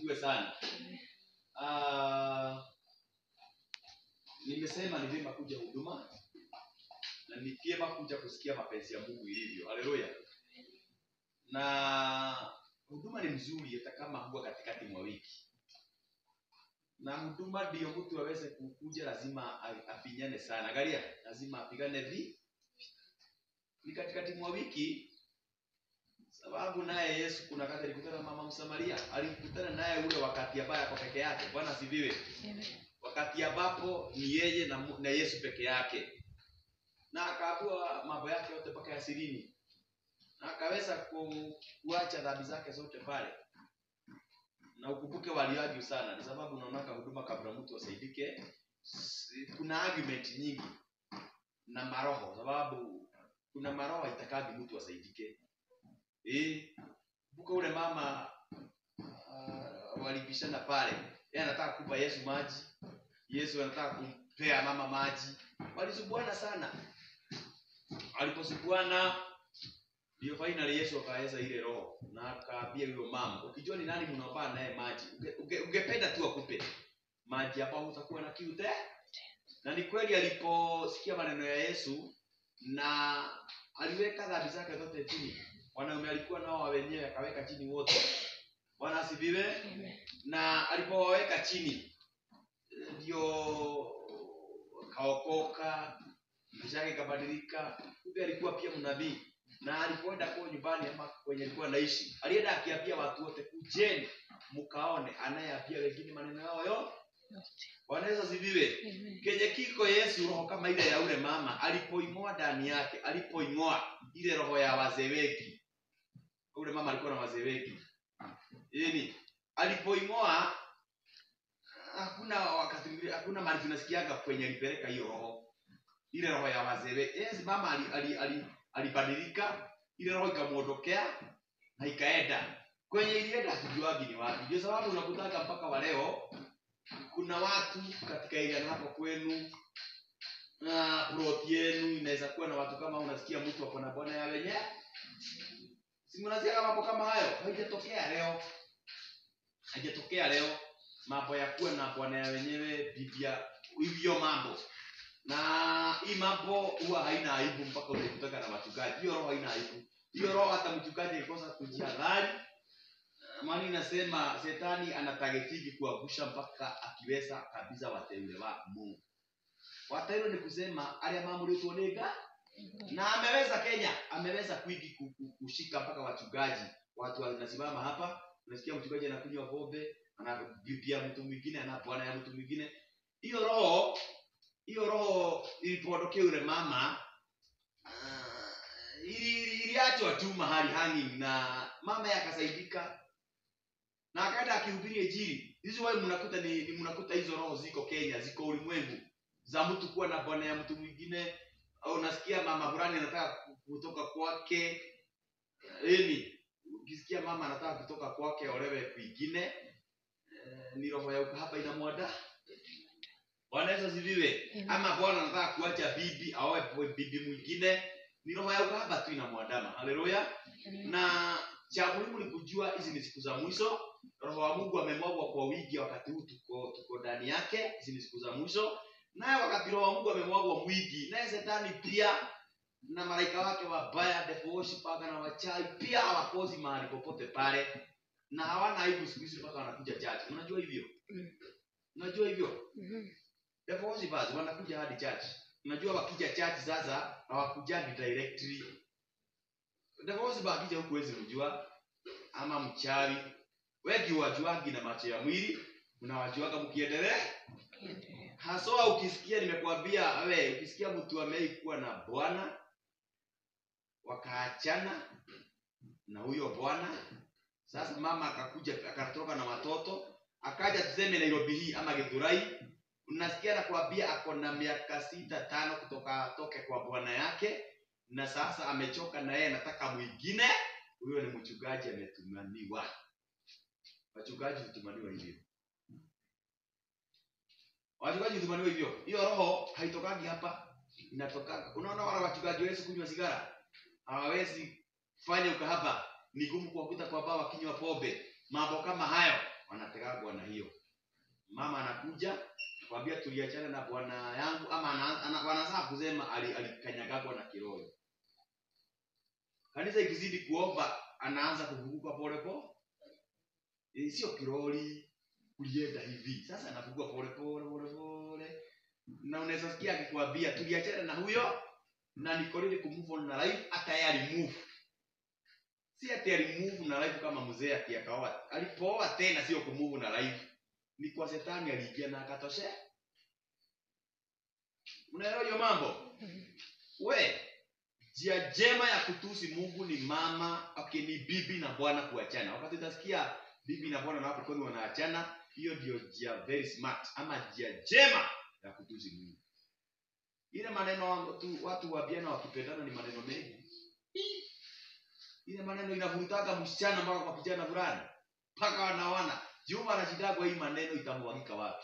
asifiwe sana Ah, nimesema ni vyema kuja huduma na ni vyema kuja kusikia mapenzi ya mungu ilivyo haleluya na huduma ni mzuri hata kama huwa katikati mwa wiki na huduma ndio mtu aweze kukuja lazima a- afinyane sana angalia lazima apigane vi ni katikati mwa wiki sababu naye yesu kuna wakati alikutana na mama msamaria alikutana naye ule wakati ambaye ako peke yake bwana siviwe wakati ambapo ni yeye na, Mu- na yesu peke yake na akaabua mambo yake yote mpaka ya sirini na akaweza ku, kuacha dhambi zake zote pale na ukumbuke waliargue sana ni sababu unaonaka huduma kabla mtu asaidike si- kuna argument nyingi na maroho sababu kuna maroho haitakagi mtu asaidike eh kumbuka ule mama uh, walibishana pale yeye anataka kupa yesu maji yesu anataka kumpea mama maji walisubuana sana aliposubuana ndio finally yesu akaweza ile roho na akaambia huyo mama ukijua ni nani mnaopaa naye maji unge- unge- ungependa tu akupe maji hapa utakuwa na kiu te na ni kweli aliposikia maneno ya yesu na aliweka dhambi zake zote chini wanaume alikuwa nao wa wenyewe akaweka chini wote bwana asifiwe na alipowaweka chini ndio kaokoka maisha yake ikabadilika kumbe alikuwa pia mnabii na alipoenda kwa nyumbani ama kwenye alikuwa naishi alienda akiambia watu wote kujeni mkaone anayeambia wengine maneno yao yo wanaweza ziviwe kenye kiko yesu roho kama ile ya ule mama alipoing'oa ndani yake alipoing'oa ile roho ya wazee wengi ule mama alikuwa na wazee wengi yani alipoing'oa hakuna wakati mwingine hakuna mahali tunasikiaga kwenye alipeleka hiyo roho ile roho ya wazee wengi yes, mama ali, ali, ali, alibadilika ile roho ikamwondokea na ikaenda kwenye ilienda hatujuagi ni wapi ndio sababu unakutaka mpaka wa leo kuna watu katika area hapo kwenu na plot yenu inaweza kuwa na watu kama unasikia mtu ako na bwana ya wenye si mnasikia mambo kama hayo haijatokea leo haijatokea leo mambo ya kuwa na bwana ya wenyewe bibia hivyo mambo na hii mambo huwa haina aibu mpaka utakutaka na wachungaji hiyo roho haina aibu hiyo roho hata mchungaji akikosa kujihadhari maana inasema shetani anatagetigi kuangusha mpaka akiweza kabisa wateule wa mungu wateule ni kusema aria mamũrĩtwo nĩ nga na ameweza kenya ameweza kwingi ku- ku- kushika mpaka wachungaji watu wanasimama hapa unasikia mchungaji anakunywa pombe anabibia mtu mwingine ana bwana ya mtu mwingine hiyo roho hiyo roho ilipoondokea yule mama ah, ili- ili- iliachwa tu mahali hanging na mama yake akasaidika na akaenda akihubiri injili hizi wai mnakuta ni, ni mnakuta hizo roho ziko kenya ziko ulimwengu za mtu kuwa na bwana ya mtu mwingine au unasikia mama fulani anataka ku- kutoka kwake yani ukisikia mama anataka kutoka kwake olewe kwingine eh, ni roho ya ukahaba inamwada bwana yesu asifiwe ama bwana anataka kuacha bibi aoe po- bibi mwingine ni roho ya ukahaba tu inamwandama haleluya na cha muhimu ni kujua hizi ni siku za mwisho roho wa mungu amemwagwa kwa wingi wakati huu tuko tuko ndani yake hizi ni siku za mwisho naye wakati roho wa mungu amemwagwa mwingi naye shetani pia na malaika wake wabaya devil worshipper na wachawi pia hawakosi mahali popote pale na hawana aibu siku hizi mpaka wanakuja church unajua hivyo Mm. unajua hivyo devil worshippers wanakuja hadi church unajua wakija church sasa hawakujagi directly devil worshiper akija huku wezi mjua ama mchawi wengi wajuagi na macho ya mwili unawajuaga mkiendelea haswa ukisikia nimekwambia we ukisikia mtu amei kuwa na bwana wakaachana na huyo bwana sasa mama akakuja akatoka na watoto akaja tuseme nairobi hii ama githurai unasikia nakwambia ako na miaka sita tano kutoka atoke kwa bwana yake na sasa amechoka na yeye anataka mwingine huyo ni mchungaji ametumaniwa wachungaji hutumaniwa hivyo wachungaji hutumaniwa hivyo hiyo roho haitokagi hapa inatokaga unaona wala wachungaji wawezi kunywa sigara hawawezi fanya ukahaba ni gumu kuwakuta kwa baa wakinywa pombe mambo kama hayo wanatega inakanyagagwa na hiyo mama anakuja kwambia tuliachana na bwana yangu ama ana- ana- wanaanza kusema ali- alikanyagagwa na kiroho kanisa ikizidi kuomba anaanza kuvuguka pole pole Eh, sio kiroli kulienda hivi sasa anavuguka pole pole pole pole na unaweza sikia akikwambia tuliachana na huyo na niko ready kumove on na life hata yeye alimove si ati alimove na life kama mzee akiakaoa alipooa tena sio kumove na life ni kwa shetani aliingia na akatoshea unaelewa hiyo mambo we njia njema ya kutusi mungu ni mama okay, ni bibi na bwana kuachana wakati utasikia bibi na bwana na watu kwani wanaachana hiyo ndio njia very smart ama njia njema ya kutusi mungu ile maneno tu, watu wabiana wakipendana ni maneno mengi ile maneno inavurutaga msichana mpaka kwa kijana fulani mpaka wanawana juma anashidagwa hii maneno itamwagika wapi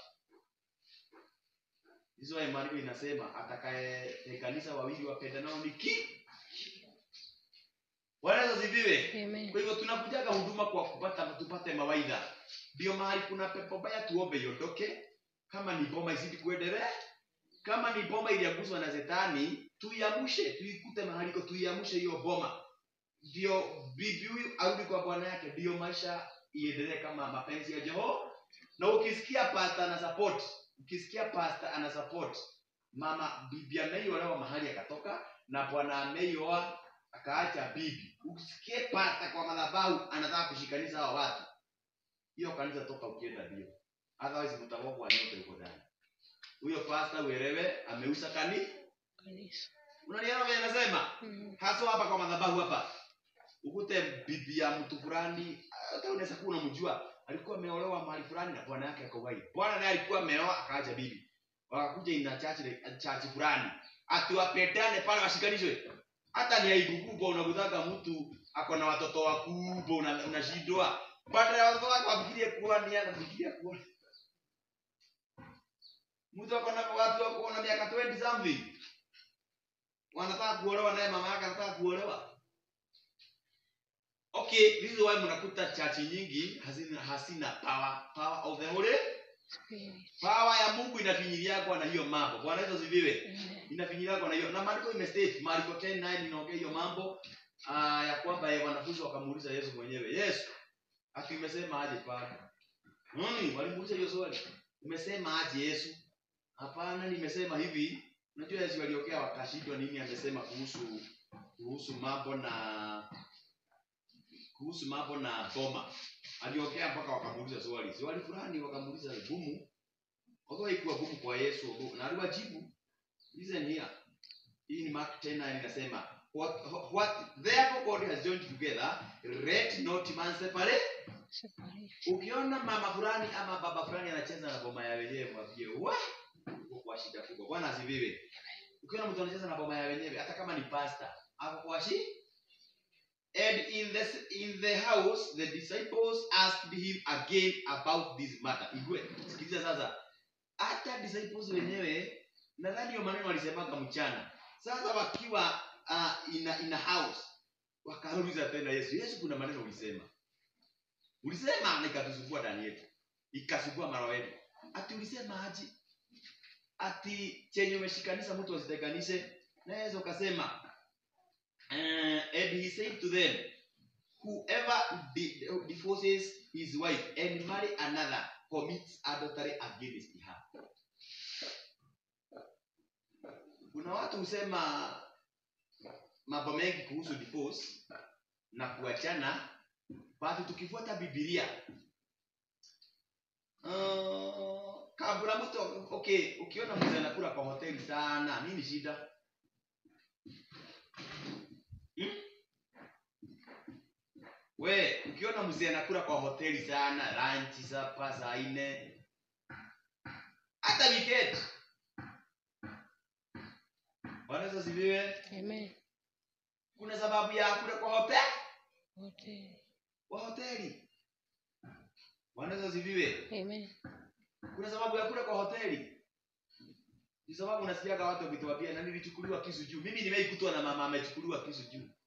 hizo ya maandiko inasema atakayetenganisha wawili wapendanao ni ki wanaweza ziviwe Amen. kwa hivyo tunakujaga huduma kwa kupata tupate mawaidha ndio mahali kuna pepo baya tuombe iondoke kama ni bomba izidi kuendelea kama ni bomba iliaguswa na shetani tuiamshe tuikute mahali iko tuiamshe hiyo boma ndio bibi huyu arudi kwa bwana yake ndio maisha iendelee kama mapenzi ya jehova na ukisikia pasta ana support ukisikia pasta ana support mama bibi ameiolewa mahali akatoka na bwana ameioa akaacha bibi usikie pasta kwa madhabahu anataka kushikanisha hawa watu hiyo kanisa toka ukienda bio otherwise mtagogwa nyote huko ndani huyo pasta uelewe ameusa kani Kanisa. unanielewa vile nasema Mm. haswa hapa kwa madhabahu hapa ukute bibi ya mtu fulani hata unaweza kuwa unamjua alikuwa ameolewa mahali fulani na bwana yake akauai bwana naye alikuwa ameoa akaacha bibi wakakuja ina chachi chachi fulani atiwapendane pale washikanishwe hata ni aibu kubwa unakutaka mtu ako na watoto wakubwa una- unashindwa baada ya watoto wake wafikirie kuwa ni anafikiria kuwa mtu ako na watu wako na miaka 20 something wanataka kuolewa naye mama yake anataka kuolewa okay this is why mnakuta chachi nyingi hazina hasina power power of the holy Spirit. power ya mungu inafinyiliagwa na hiyo mambo bwana hizo ziviwe Amen. inafinyiliagwa na hiyo na maandiko imestate marko 10:9 inaongea hiyo mambo uh, ya kwamba eh, wanafunzi wakamuuliza yesu mwenyewe yesu ati umesema aje pale nani walimuuliza hiyo swali umesema aje yesu hapana nimesema hivi unajua yesu waliokea wakashindwa nini amesema kuhusu kuhusu mambo na kuhusu mambo na boma aliokea mpaka wakamuuliza swali swali fulani wakamuuliza gumu although haikuwa gumu kwa yesu na aliwajibu listen here hii ni mark 10 inasema what, what therefore god has joined together let not man separate Separation. ukiona mama fulani ama baba fulani anacheza na boma ya wenyewe mwambie wa uko kwa shida kubwa bwana asifiwe ukiona mtu anacheza na boma ya wenyewe hata kama ni pasta ako kwa shi and in the in the house the disciples asked him again about this matter igwe sikiliza sasa hata disciples wenyewe nadhani hiyo maneno walisemaga mchana sasa wakiwa uh, ina ina house wakauliza tena yesu yesu kuna maneno ulisema ulisema na ikatusumbua ndani yetu ikasumbua mara yetu ati ulisema aje ati chenye umeshikanisha mtu asitenganishe naweza ukasema uh, and he said to them whoever di- divorces his wife and marry another commits adultery against her kuna watu husema mambo mengi kuhusu divorce na kuachana basi tukifuata bibilia uh, kabla mtu okay ukiona mzee anakula kwa hoteli sana nini shida hmm? we ukiona mzee anakula kwa hoteli sana lanchi sapa saa nne hata weekend wanaweza ziviwe Amen. kuna sababu ya kula kwa hoteli Wote. kwa hoteli wanaweza ziviwe Amen. kuna sababu ya kula kwa hoteli ni sababu unasikiaga watu wakituambia na nilichukuliwa kisu juu mimi nimeikutwa na mama amechukuliwa kisu juu